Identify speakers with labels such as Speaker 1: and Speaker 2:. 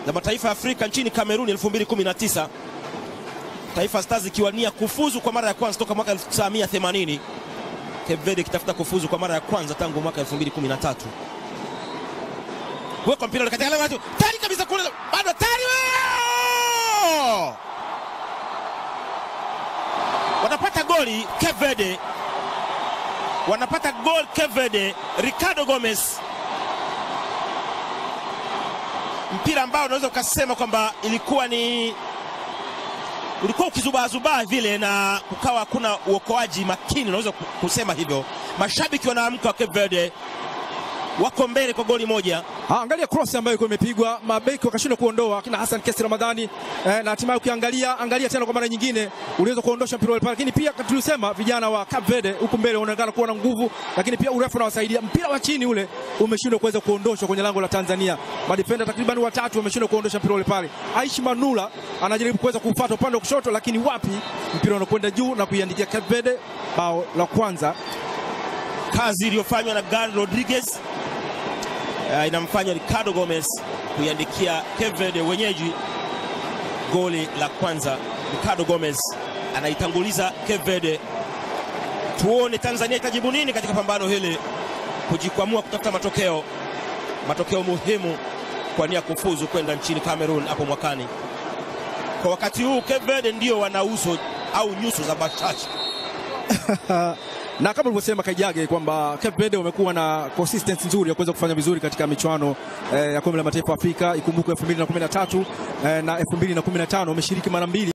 Speaker 1: la mataifa ya Afrika nchini Kameruni 2019, Taifa Stars ikiwania kufuzu kwa mara ya kwanza toka mwaka 1980, Cape Verde ikitafuta kufuzu kwa mara ya kwanza tangu mwaka 2013. Weka mpira ule katika lango la watu. Tari kabisa kule bado tari. Weo! Wanapata goli Cape Verde. Wanapata gol Cape Verde, Ricardo Gomez. Mpira ambao unaweza ukasema kwamba ilikuwa ni ulikuwa ukizubaazubaa vile na kukawa hakuna uokoaji makini, unaweza kusema hivyo. Mashabiki wanaamka wa Cape Verde wako mbele kwa goli moja.
Speaker 2: Ah, angalia cross ambayo ilikuwa imepigwa, mabeki wakashindwa kuondoa kina Hassan Kesi Ramadhani eh, na hatimaye ukiangalia angalia tena kwa mara nyingine uliweza kuondosha mpira ule pale, lakini pia tulisema vijana wa Cape Verde huku mbele wanaonekana kuwa na nguvu, lakini pia urefu unawasaidia. Mpira wa chini ule umeshindwa kuweza kuondoshwa kwenye lango la Tanzania. Madefenda takriban watatu wameshindwa kuondosha mpira ule pale. Aishi Manula anajaribu kuweza kufuata upande wa kushoto, lakini wapi, mpira unakwenda juu na kuiandikia Cape Verde bao la kwanza.
Speaker 1: Kazi iliyofanywa na Gary Rodriguez uh, inamfanya Ricardo Gomez kuiandikia Cape Verde wenyeji goli la kwanza. Ricardo Gomez anaitanguliza Cape Verde. Tuone Tanzania itajibu nini katika pambano hili, kujikwamua kutafuta matokeo matokeo muhimu kwa nia kufuzu kwenda nchini Cameroon hapo mwakani. Kwa wakati huu Cape Verde ndio wana uso au nyuso za bashasha
Speaker 2: na kama ulivyosema Kaijage kwamba Cape Verde wamekuwa na consistency nzuri ya kuweza kufanya vizuri katika michuano eh, ya kombe la mataifa Afrika. Ikumbukwe 2013 eh, na 2015 wameshiriki mara mbili.